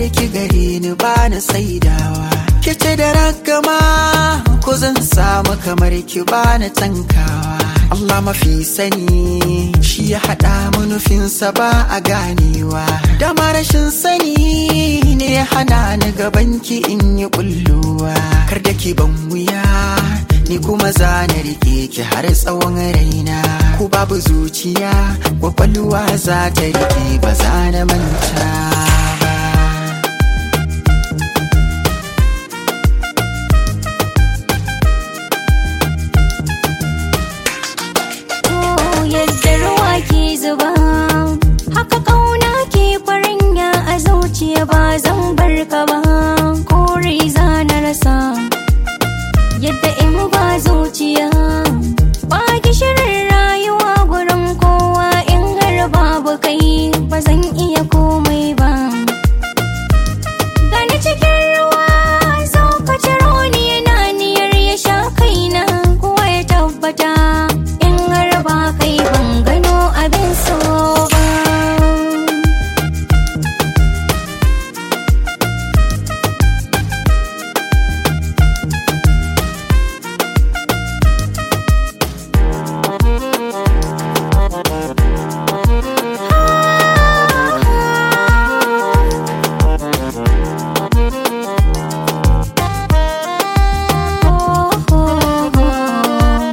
ki gare ni ba na saidawa ki ce da ragama ko zan samu kamar ki ba na tankawa Allah mafi sani shi ya haɗa manufinsa ba a ganewa dama rashin sani ne ya hana ni gabanki in yi kulluwa kar da ki ban wuya ni kuma za na rike ki har tsawon raina ku babu zuciya kwakwalwa za ta rike ba za na manta ba Oh, yadda ruwa ke zuba haka kauna ke faranya a zuciya ba zan bar ka ba kore za na rasa yadda in ba zuciya ba gishirin rayuwa gurin kowa in har babu kai ba zan iya komai ba gani cikin ruwa zo ka ciro ni yana niyar ya sha kaina kowa ya tabbata in har ba kai ban gano abin so ba oh, oh, oh.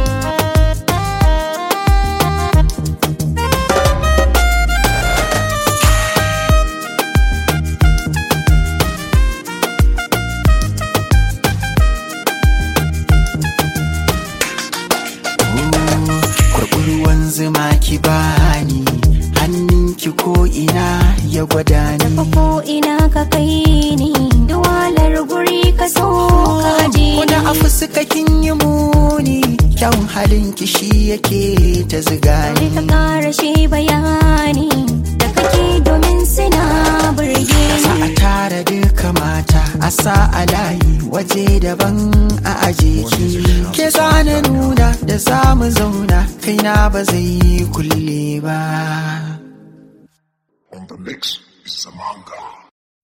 kurɓurwan zuma ki bani hannunki ko ina ya gwada ni ko ina ka kai ni duwalar guri ka so ka aje Kuna a fuska kin yi muni kyawun halin ki shi yake ta ziga ni ni ka kara shi bayani da kake domin suna burge Sa a tara duka mata a sa a layi waje daban a aje ki ke zana nuna da za mu zauna kaina ba zai yi kulle ba On the mix is Samanga.